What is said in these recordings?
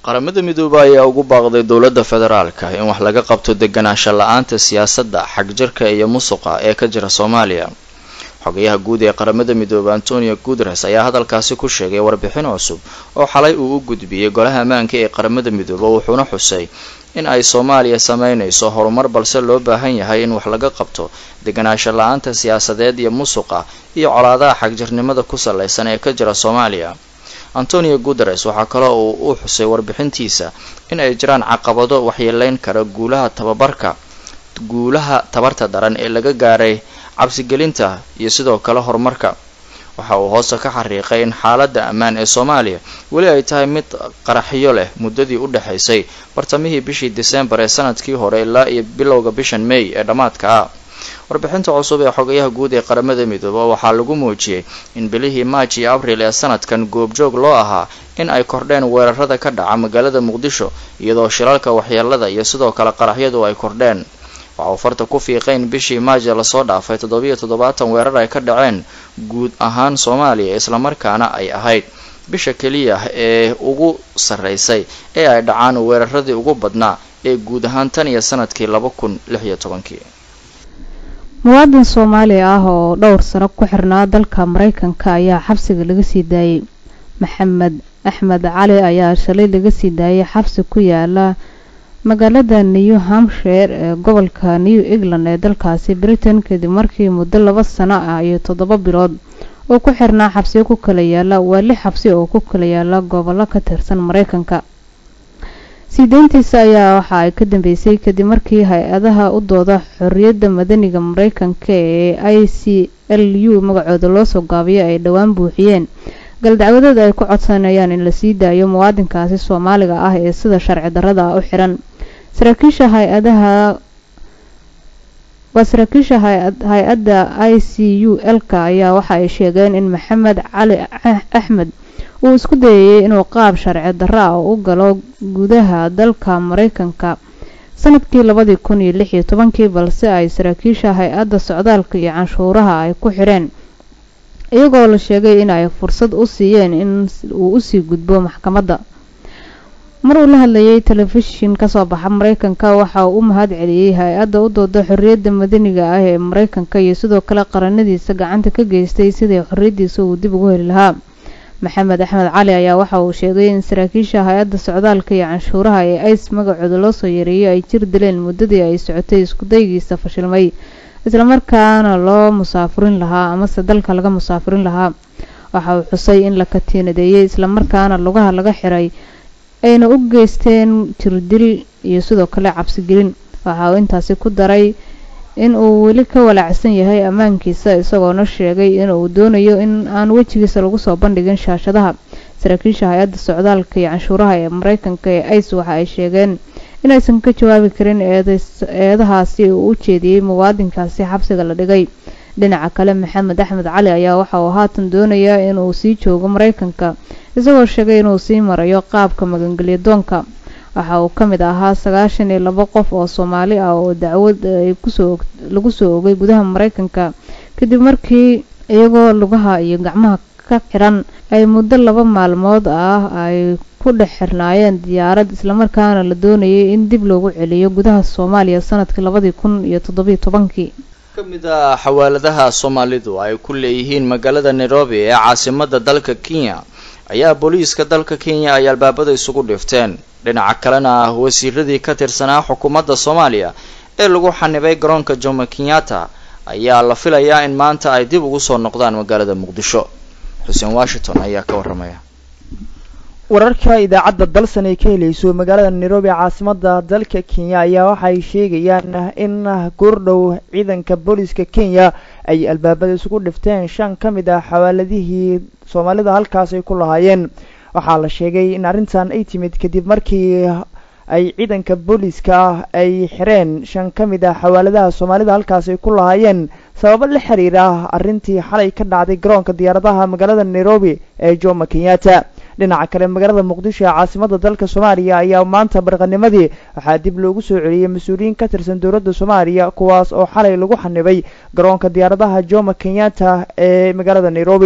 qaramada midoobe ayaa ugu baaqday dowladda federaalka in wax laga qabto deganaansho la-aanta siyaasadda xagjirka iyo musuqa ee ka jira soomaaliya xogayaha guud ee qaramada midoobe antonio guteres ayaa hadalkaasi ku sheegay warbixin cusub oo xalay uu u gudbiyey golaha ammaanka ee qaramada midoobe wuxuuna xusay in ay soomaaliya sameynayso horumar balse loo baahan yahay in wax laga qabto deganaansho la-aanta siyaasadeed iyo musuqa iyo colaadaha xagjirnimada ku salaysan ee ka jira soomaaliya antonio guteres waxaa kaloo uu u xusay warbixintiisa in ay jiraan caqabado waxyeeleyn kara guulaha tababarka guulaha tabarta daran ee laga gaaray cabsigelinta iyo sidoo kale horumarka waxa uu hoose ka xariiqay in xaaladda ammaan ee soomaaliya weli ay tahay mid qaraxyo leh muddadii u dhexaysay bartamihii bishii disembar ee sanadkii hore ilaa iyo bilowga bishan may ee dhammaadka ah warbixinta cusub ee xogayaha guud ee qaramada midoobe waxaa lagu muujiyey in bilihii maaj iyo abril ee sanadkan goobjoog loo ahaa in ay kordheen weerarada ka dhaca magaalada muqdisho iyadoo shilalka waxyeelada iyo sidoo kale qaraxyadu ay kordheen waxa uu farta ku fiiqay in bishii maaja lasoo dhaafay toddobiyo toddobaatan weerar ay ka dhaceen guud ahaan soomaaliya islamarkaana ay ahayd bisha keliya ee ugu sarreysay ee ay dhacaan weeraradii ugu badnaa ee guud ahaan tan iyo sanadkii laba kun lix iyo tobankii muwaadin soomaali ah oo dhowr sano ku xirnaa dalka mareykanka ayaa xabsiga laga sii daayey maxamed axmed cali ayaa shalay laga sii daayay xabsi ku yaala magaalada new hampshire ee gobolka new england ee dalkaasi britain kadib markii muddo laba sano ah iyo toddoba bilood oo ku xirnaa xabsiyo ku kala yaala waa lix xabsi oo ku kala yaala gobollo ka tirsan mareykanka sii deyntiisa ayaa waxa ay ka dambeysay kadib markii hay-adaha u dooda xorriyadda madaniga mareykanka ee i c l u magacooda loosoo gaabiyo ay dhowaan buuxiyeen galdacwadeed ay ku codsanayaan in la sii daayo muwaadinkaasi soomaaliga ah ee sida sharci darrada ah u xiran saraakiisha hay-adaha waa saraakiisha hay-adda i c u l-ka ayaa waxa ay sheegeen in maxamed cali axmed uu isku dayayay inuu qaab sharci darro ah u galo gudaha dalka mareykanka sanadkii labadii kun iyo lix iyo tobankii balse ay saraakiisha hay-adda socdaalka iyo canshuuraha ay ku xireen iyagoo la sheegay in ay fursad u siiyeen in uu usii gudbo maxkamadda mar uu la hadlayay telefishin kasoo baxa mareykanka waxa uu u mahad celiyey hay-adda u dooda xorriyadda madaniga ah ee mareykanka iyo sidoo kale qaranadiisa gacanta ka geystay sidii xorriyaddiisa uu dib ugu heli lahaa maxamed axmed cali ayaa waxa uu sheegay in saraakiisha hay-adda socdaalka iyo canshuuraha ee ice magacooda loo soo yareeyay ay jir dileen muddadii ay socotay iskudaygiisa fashilmay islamarkaana loo musaafurin lahaa amase dalka laga musaafurin lahaa waxa uu xusay in la katiinadeeyay islamarkaana lugaha laga xiray ayna u geysteen jirdil iyo sidoo kale cabsigelin waxa uu intaasi ku daray in uu weli ka walaacsan yahay ammaankiisa isagoona sheegay in uu doonayo in aan wejigiisa lagu soo bandhigin shaashadaha saraakiisha hay-adda socdaalka iyo canshuuraha ee mareykanka ee ice waxa ay sheegeen inaysan ka jawaabi karin eedahaasi uu u jeediyey muwaadinkaasi xabsiga la dhigay dhinaca kale maxamed axmed cali ayaa waxa uu haatan doonayaa inuu sii joogo mareykanka isagoo sheegay inuu sii marayo qaabka magangelya doonka waxa uu ka mid ahaa sagaashan iyo labo qof oo soomaali ah oo dacwad ay kusoo lagu soo ogay gudaha mareykanka kadib markii iyagoo lugaha iyo gacmaha ka xiran ay muddo laba maalmood ah ay ku dhex xirnaayeen diyaarad islamarkaana la doonayay in dib loogu celiyo gudaha soomaaliya sanadkii labadii kun iyo toddobiyo tobankii ka mid ah xawaaladaha soomaalidu ay ku leeyihiin magaalada nairobi ee caasimada dalka kenya ayaa booliiska dalka kenya ay albaabada isugu dhifteen dhinaca kalena ah wasiiradii ka tirsanaa xukuumadda soomaaliya ee lagu xanibay garoonka jomo kenyatta ayaa la filayaa in maanta ay dib ugu soo noqdaan magaalada muqdisho xuseen washington ayaa ka warramaya wararka idaacadda dalsan ay ka helayso magaalada nairobi caasimada dalka kenya ayaa waxay sheegayaan in goordhow ciidanka booliiska kenya ay albaabada isugu dhifteen shan ka mid ah xawaaladihii soomaalida halkaas ay ku lahaayeen waxaa la sheegay in arrintan ay timid kadib markii ay ciidanka booliiska ah ay xireen shan ka mid ah xawaaladaha soomaalida halkaas ay ku lahaayeen sababo la xiriira arrintii xalay ka dhacday garoonka diyaaradaha magaalada nairobi ee jomo kenyatta dhinaca kale magaalada muqdisho ee caasimada dalka soomaaliya ayaa maanta barqanimadii waxaa dib loogu soo celiyey mas-uuliyiin ka tirsan dowladda soomaaliya kuwaas oo xalay lagu xanibay garoonka diyaaradaha jomo kenyatta ee magaalada nairobi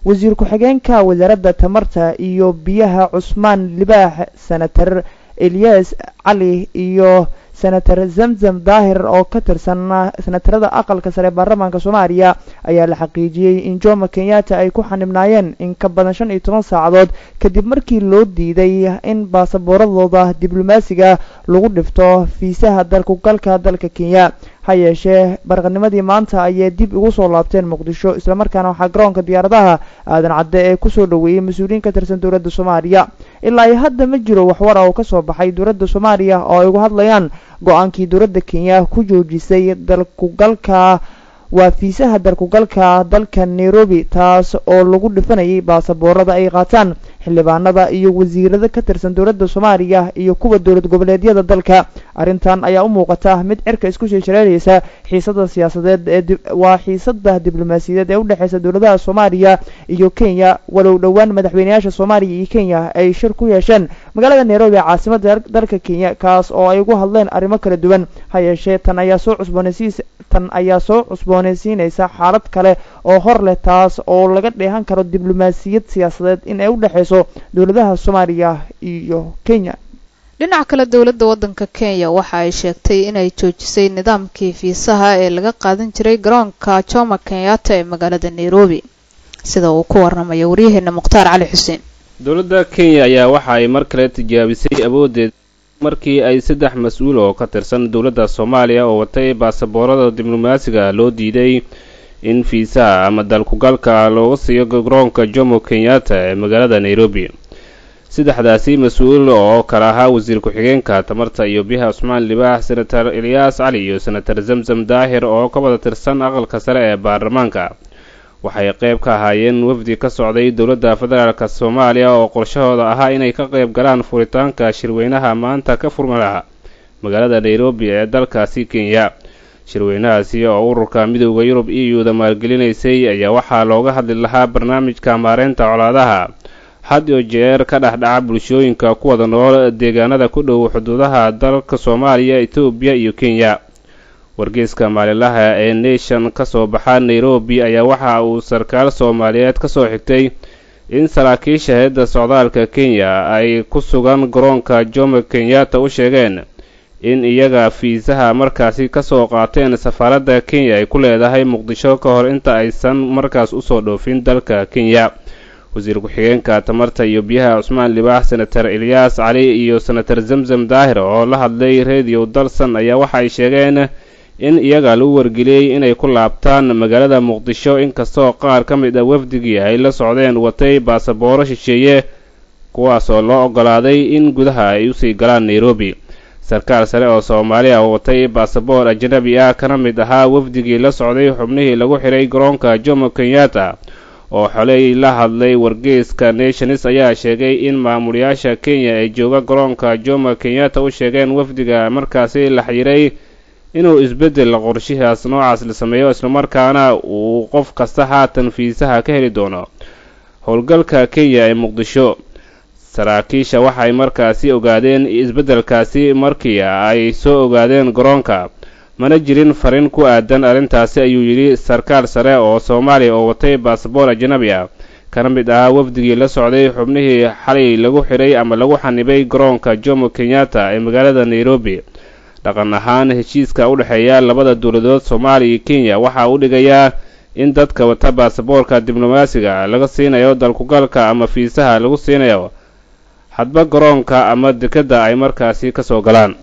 wasiir ku-xigeenka wasaaradda tamarta iyo biyaha cusmaan libaax senator eliyas cali iyo senator zamzam daahir oo ka tirsan senatarada aqalka sare baarlamaanka soomaaliya ayaa la xaqiijiyey in jomo kenyatta ay ku xanibnaayeen in ka badan shan iyo toban saacadood kadib markii loo diiday in baasaboorradooda diblomaasiga lagu dhifto fiisaha dalkugalka dalka kenya ha yeeshee barqanimadii maanta ayay dib ugu soo laabteen muqdisho islamarkaana waxaa garoonka diyaaradaha aadan cadde ee kusoo dhoweeyey mas-uuliyiin ka tirsan dowladda soomaaliya ilaa iyo hadda ma jiro waxwar oo ka soo baxay dowladda soomaaliya oo ay uga hadlayaan go-aankii dowladda kenya ku joojisay dalkugalka waa fiisaha dalkugalka dalka nairobi taas oo lagu dhifanayay baasaboorada ay qaataan xildhibaanada iyo wasiirada ka tirsan dowladda soomaaliya iyo kuwa dowlad goboleedyada dalka arrintan ayaa u muuqata mid cirka isku sheeshareeraysa xiisada siyaasadeed ee waa xiisada diblomaasiyadeed ee udhexeysa dowladaha soomaaliya iyo kenya walow dhowaan madaxweyneyaasha soomaaliya iyo kenya ay shir ku yeesheen magaalada nairobi caasimada dalka kenya kaas oo ay ugu hadleen arrimo kala duwan ha yeeshee tan ayaa soo cusboonaysiis tan ayaa soo cusboonaysiinaysa xaalad kale oo hor leh taas oo laga dheehan karo diblomaasiyad siyaasadeed in ay u dhexeyso dowladaha soomaaliya iyo kenya dhinaca kale dowladda waddanka kenya waxa ay sheegtay inay joojisay nidaamkii fiisaha ee laga qaadan jiray garoonka jomo kenyatta ee magaalada nairobi sida uu ku waramayo waryaheena mukhtaar cali xuseen dowladda kenya ayaa waxa ay mar kale tijaabisay awooddeed markii ay saddex mas-uul oo ka tirsan dowladda soomaaliya oo watay baasaboorada diblomaasiga loo diiday in fiisaha ama dalkugalka looga siiyo garoonka jomo kenyatta ee magaalada nairobi saddexdaasi mas-uul oo kale ahaa wasiir ku-xigeenka tamarta iyo biyaha cusmaan libaax senator eliyaas cali iyo senator zamzam daahir oo ka wada tirsan aqalka sare ee baarlamaanka waxay qayb ka ahaayeen wafdi ka socday dowladda federaalk soomaaliya oo qorshahooda ahaa inay ka qayb galaan furitaanka shirweynaha maanta ka furmalaha magaalada nairobi ee dalkaasi kenya shirweynahaasi oo ururka midooda yurub e u da maalgelinaysay ayaa waxaa looga hadli lahaa barnaamijka maareynta colaadaha had iyo jeer ka dhexdhaca bulshooyinka ku wada nool deegaanada ku dhow xuduudaha dalka soomaaliya etoobiya iyo kenya wargeyska maalinlaha ee nation ka soo baxa nairobi ayaa waxa uu sarkaal soomaaliyeed ka soo xigtay in saraakiisha heedda socdaalka kenya ay ku sugan garoonka jomo kenyatta u sheegeen in iyaga fiisaha markaasi kasoo qaateen safaaradda kenya ay ku leedahay muqdisho ka hor inta aysan markaas usoo dhoofin dalka kenya wasiir ku-xigeenka tamarta iyo biyaha cusmaan libaax senator eliyaas cali iyo senator zamzam daahir oo la hadlay radio dalson ayaa waxa ay sheegeen in iyaga lagu wargeliyey inay ku laabtaan magaalada muqdisho inkastoo qaar ka mid ah wafdigii ay la socdeen watay baasabooro shisheeye kuwaasoo loo ogolaaday in gudaha ay usii galaan nairobi sarkaal sare oo soomaaliya oo watay baasaboor ajnabi ah kana mid ahaa wafdigii la socday xubnihii lagu xiray garoonka jomo kenyatta oo xoley la hadlay wargeyska nationis ayaa sheegay in maamulayaasha kenya ee jooga garoonka jomo kenyatta u sheegeen wafdiga markaasi la xiray inuu isbeddel qorshihaas noocaas la sameeyo islamarkaana uu qof kasta haatan fiisaha ka heli doono howlgalka kenya ee muqdisho saraakiisha waxay markaasi ogaadeen isbeddelkaasi markii ay soo ogaadeen garoonka mana jirin farin ku aadan arrintaasi ayuu yidhi sarkaal sare oo soomaaliya oo watay baasaboor ajnabi ah kana mid ahaa wafdigii la socday xubnihii xalay lagu xidhay ama lagu xanibay garoonka jomo kenyatta ee magaalada nairobi dhaqan ahaan heshiiska u dhexeeya labada dowladood soomaaliya iyo kenya waxa uu dhigayaa in dadka wata baasaboorka diblomaasiga laga siinayo dalkugalka ama fiisaha lagu siinayo hadba garoonka ama dekedda ay markaasi kasoo galaan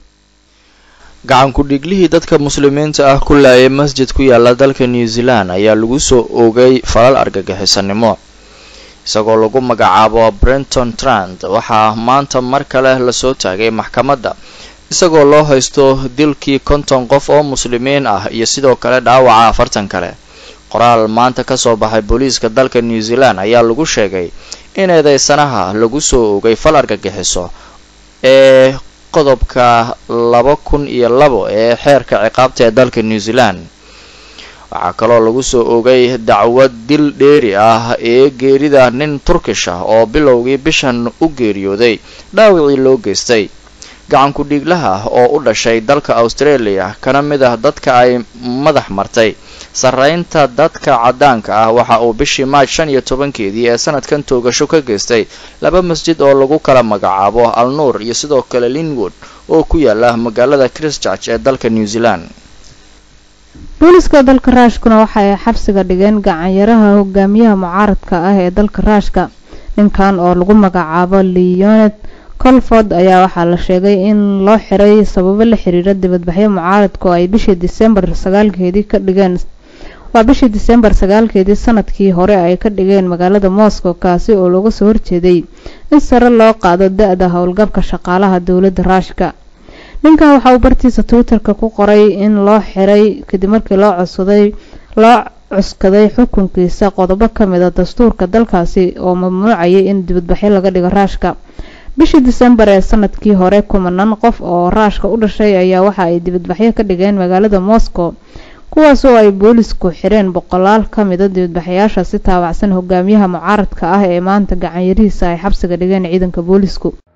gacan ku-dhiiglihii dadka muslimiinta ah ku laayay masjid ku yaala dalka new zealand ayaa lagu soo oogay falal argagixisanimo isagoo lagu magacaabo brenton trant waxaa maanta mar kale lasoo taagay maxkamadda isagoo loo haysto dilkii konton qof oo muslimiin ah iyo sidoo kale dhaawaca afartan kale qoraal maanta kasoo baxay booliiska dalka new zealand ayaa lagu sheegay in eedeysanaha lagu soo oogay fal argagixiso ee qodobka laba kun iyo labo ee xeerka ciqaabta ee dalka new zealand waxaa kaloo lagu soo oogay dacwad dil dheeri ah ee geerida nin turkish ah oo bilowgii bishan u geeriyooday dhaawicii loo geystay gacan ku-dhiiglaha oo u dhashay dalka australia kana mid ah dadka ay madax martay sarreynta dadka caddaanka ah waxa uu bishii maaj shan iyo tobankeedii ee sanadkan toogasho ka geystay laba masjid oo lagu kala magacaabo al nuur iyo sidoo kale linwood oo ku yaala magaalada christchurch ee dalka new zealand booliska dalka raashkuna waxa ay xabsiga dhigeen gacanyaraha hogaamiyaha mucaaradka ah ee dalka raashka ninkan oo lagu magacaabo leoned colford ayaa waxaa la sheegay in loo xiray sababo la xiriira dibadbaxyo mucaaradka oo ay bishii disembar sagaalkeedii ka dhigeen waa bishii disembar sagaalkeedii sanadkii hore ay ka dhigeen magaalada moscow kaasi oo looga soo horjeeday in sare loo qaado da-da howlgabka shaqaalaha dowladda raashka ninkan waxa uu bartiisa twitterka ku qoray in loo xiray kadib markii loo codsaday loo cuskaday xukunkiisa qodobo ka mid a dastuurka dalkaasi oo mamnuucayay in dibadbaxyo laga dhigo raashka bishii disembar ee sanadkii hore kumanaan qof oo raashka u dhashay ayaa waxa ay dibadbaxyo ka dhigeen magaalada moscow kuwaas oo ay boolisku xireen boqolaal ka mida dibadbaxayaasha si taabacsan hogaamiyaha mucaaradka ah ee maanta gacanyarihiisa ay xabsiga dhigeen ciidanka boolisku